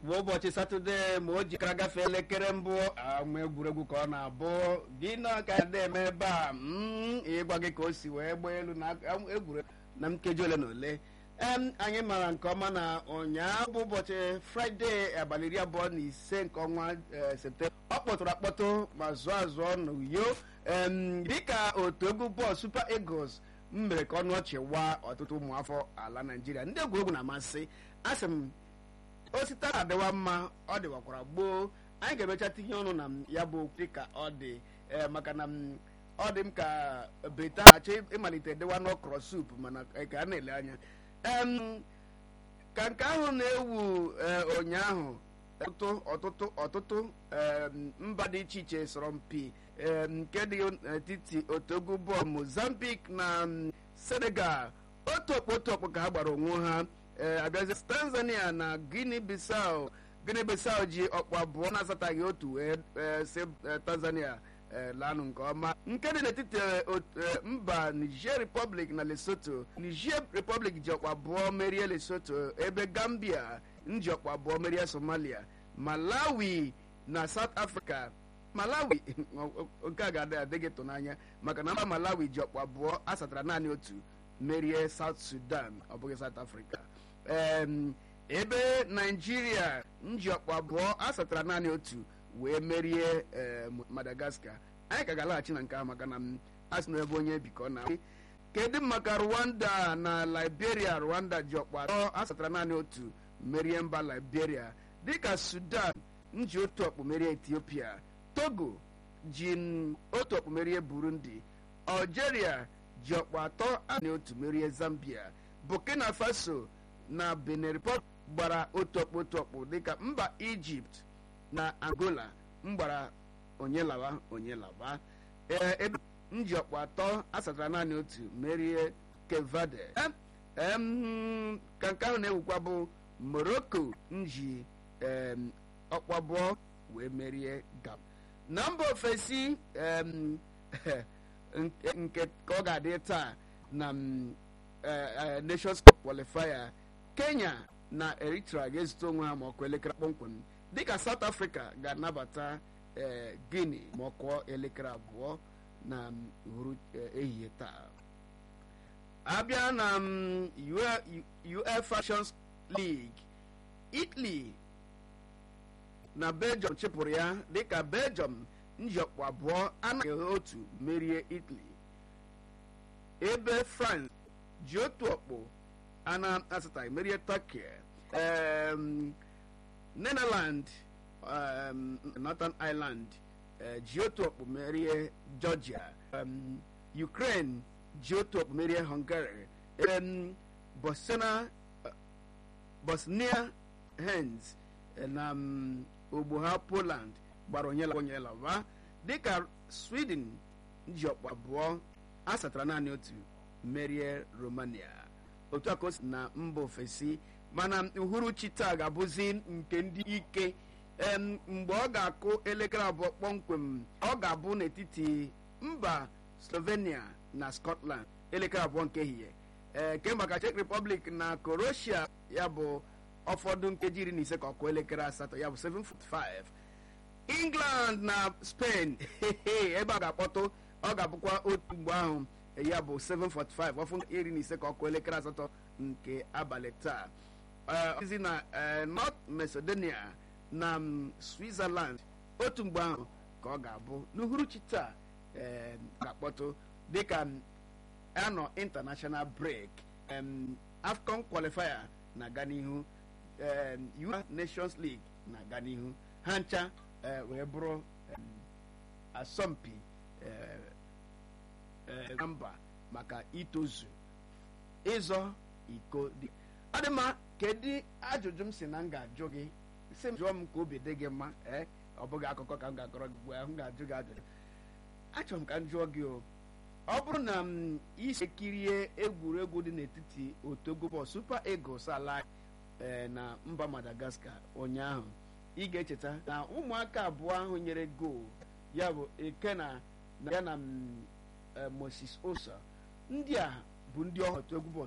bụ ụbọchị satọde ma o jikara gafee elekere mbụ ama egwuregwu ka ọ na-abụ gị na ka dị eme ebe a mm, ịgwa gị ka o si wee gbaa elu na egwuregwu na nkeji ole na ole em anyị mara nke ọma na ụnyaahụ bụ ụbọchị fraịde abalị iri abụọ na ise nke ọnwa eh, septemba ọ kpọtụrụ akpọtụ ma zụọ azụọ n'uyo em dịka otu egwu bọọlụ super eagles m mere ka ọnụ ọchị waa ọtụtụ ụmụafọ ala naijiria ndị egwuregwu na-amasị asị m osita adịwa mma ọ dịwakwara gboo anyị ga-emecha tinye ọnụ na m ya bụ okwu dịka ọ dị ee maka na m ọ dị m ka beta achọ ịmalite dịwa n'ọkrọ sup mana ka a na-ele anya em ka nke ahụ na-ewu ee, ụnyaahụ ọtụtụ ọtụtụ ọtụtụ em, mba dị iche iche sọrọ mpi em, nke dị n'etiti otogo bọọlụ mozambique na m, senegal otu okpu otu okpu ka ha gbara onwe ha ee abịazi tanzania na guinea bissau guinea bissau ji ọkpụ abụọ na-asataghị otu wee ee, si ee, tanzania ee, laanụ nke ọma nke dị n'etiti ee, ot- ee, mba niger republic na lesotho niger republic ji ọkpụ abụọ merie lesotho ebe gambia nji ọkpụ abụọ merie somalia malawi na south africa malawi nke a ga-adị adịghị tụnanya maka na mba malawi ji ọkpụ abụọ asatara naanị otu merie south sudan ọ bụghị south africa em, ebe naijiria nji ọkpụ abụọ asatara naanị otu wee merie em, madagascar anyị ka ga-alaghachi na nke ahụ maka na m asị na ebe onye bikọ na kedu maka rwanda na liberia rwanda ji ọkpụ atọ asatara naanị otu merie mba liberia dịka sudan nji otu ọkpụ merie ethiopia togo ji n- otu ọkpụ merie burundi algeria ji ọkpụ atọ naanị otu merie zambia burkina faso na benin republic gbara otu ọkpụ otu ọkpụ dịka mba ijipt na angola mgbara onye lawa onye lawa ee ebe nji ọkpụ atọ asatara naanị otu merie kevade Em, em, ka nke ahụ na-ewukwa bụ morocco nji em, ọkpụ abụọ wee merie gab na mba ofesi em, nke nke ka ọ ga-adị taa na m, eh, eh, nations cup qualifier kenya na eritrea ga-ezute onwe ha ma ọkụ elekere kpọmkwem dịka south africa ga-anabata eh, guinea ma ọ kụọ elekere abụọ na m, uhuru eh, ehihie taa abịa na m, UE- uefa nations league italy na belgium chịpụrụ ya dịka belgium njikwa abụọ anaghị otu merie italy ebe france ji otu ọkpụ a na-asataghị merie turkey um, netherland um, northern ireland eh, ji otu ọkpụ merie georgia um, ukraine ji otu ọkpụ merie hungary um, bosnia bosnia hens na um, ogbo ha poland gbara onyela onyelava dịka sweden ji ọkpụ abụọ asatara naanị otu merie romania otu a ka o si na mba ofesi mana uhuruchi taa ga-abụzi nke ndị ike em, mgbe ọ ga-akụ elekere abụọ kpọmkwem ọ ga-abụ n'etiti mba slovenia na scotland elekere abụọ nke ehihie ee ke maka czech republic na croatia ya bụ ụfọdụ nkeji iri na ise ka ọ kụọ elekere asatọ ya bụ 7:45 england na spain ebe a ga-akpọtụ ọ ga-abụkwa otu mgbe ahụ ya bụ 7:45 ọfụ iri na ise ka ọ kụọ elekere asatọ nke abalị taa ozi na eh, north macedonia na mm, switzerland otu mgbe ahụ ka ọ ga-abụ n'uhuruchi taa eh, ga-akpọtụ dịka mm, anọ international break em, afcon qualifier na-aga n'ihu em, UEFA nations league na-aga n'ihu ha ncha eh, wee bụrụ em, asọmpi eh, eh, na mba maka itozu ịzọ iko dị ọ dị mma kedu ajụjụ m si na m ga-ajụ gị si m jụọ m ka obi dị gị mma ee ọ bụghị akụkọ ka m ga-akọrọ gị ugbu a m ga-ajụ gị ajụjụ achọrọ m ka m jụọ gị o ọ bụrụ na m isi kirie egwuregwu dị n'etiti otogo bọọlụ super eagles ala ee na mba madagascar ụnyaahụ ị ga-echeta na ụmụaka abụọ ahụ nyere goal ya bụ ekena na ya na m, eh, moses osa ndị a bụ ndị ọhụrụ otu egwu bọọlụ